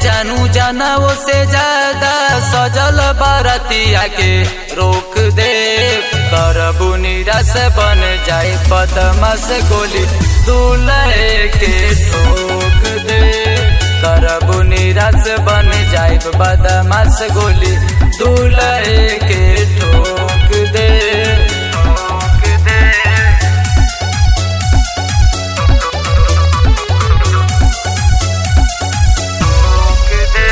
जानू जाना वो से ज्यादा सजल बारतिया के रोक दे करबू निराश बन जाए बदमाश गोली दूल्हे के ठोक दे करबू निराश बन जाए बदमाश गोली दूल्हे के ठोक दे ठोक दे ठोक दे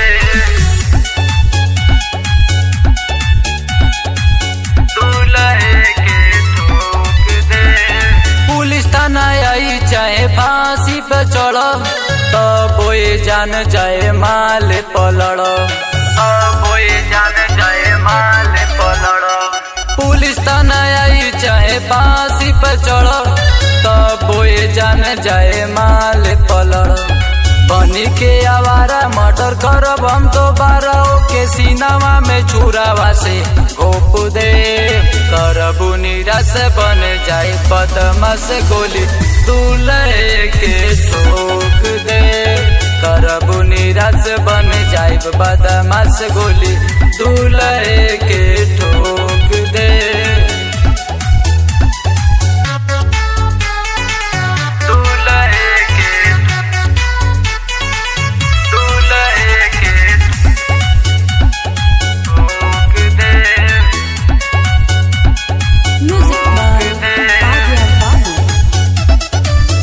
दूल्हे के ठोक दे पुलिस थाना आई चाहे फांसी पे चढ़ तब ये जान जाए माल पलड़ तब ये जान जाए माल पलड़ पुलिस थाना आई चाहे फांसी पे चढ़ तब ये जान जाए माल पलड़ बनी के आवारा मर्डर करब हम दोबारा ओके सीनावा में छुरावा से घोप दे करबू निराश बन जाए बदमाश गोली दूल्हे के ठोक दे करबू निराश बन जाए बदमाश गोली दूल्हे के ठोक दे दूल्हे के दूल्हे के ठोक दे Music by Adya Babu.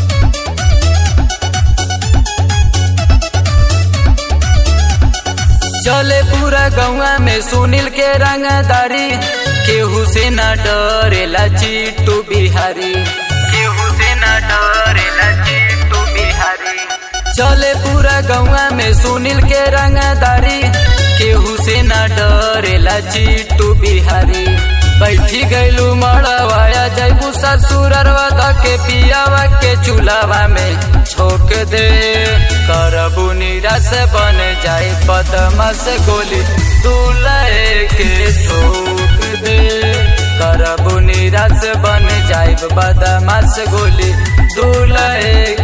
चले पूरा गौवा में सुनील के रंगदारी केहू से न डरेला चिट्टू बिहारी केहू से न डरेला चिट्टू बिहारी चले पूरा गौवा में सुनील के रंगदारी केहू से न डरेला चिट्टू बिहारी बैठी गैलू मड़वाया जैबू ससुरवा के पियावा के चूल्हा में छोक दे करबू निराश बन जाए बदमाश गोली दूल्हे के ठोक दे करबू निराश बन जाए बदमाश गोली दूल्हे